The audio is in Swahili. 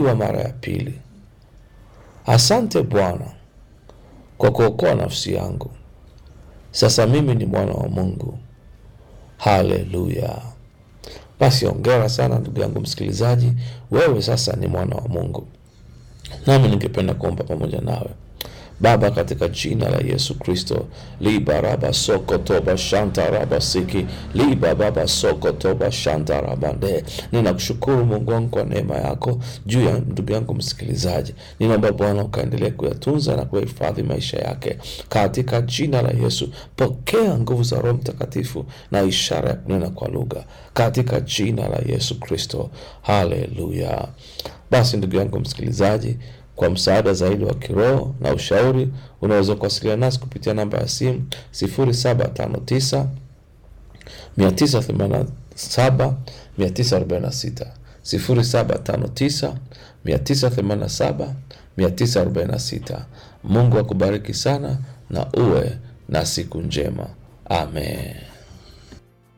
kuzaliwa mara ya pili. Asante Bwana kwa kuokoa nafsi yangu. Sasa mimi ni mwana wa Mungu. Haleluya! Basi ongera sana ndugu yangu msikilizaji, wewe sasa ni mwana wa Mungu. Nami ningependa kuomba pamoja nawe. Baba, katika jina la Yesu Kristo, liba raba soko toba shanta raba siki liba baba soko toba shanta raba nde. Ninakushukuru Mungu wangu kwa neema yako juu ya ndugu yangu msikilizaji. Ninaomba Bwana ukaendelee kuyatunza na kuyahifadhi maisha yake katika jina la Yesu. Pokea nguvu za Roho Mtakatifu na ishara ya kunena kwa lugha katika jina la Yesu Kristo. Haleluya! Basi ndugu yangu msikilizaji kwa msaada zaidi wa kiroho na ushauri unaweza kuwasiliana nasi kupitia namba ya simu 0759 987 946 0759 987 946. Mungu akubariki sana na uwe na siku njema. Amen.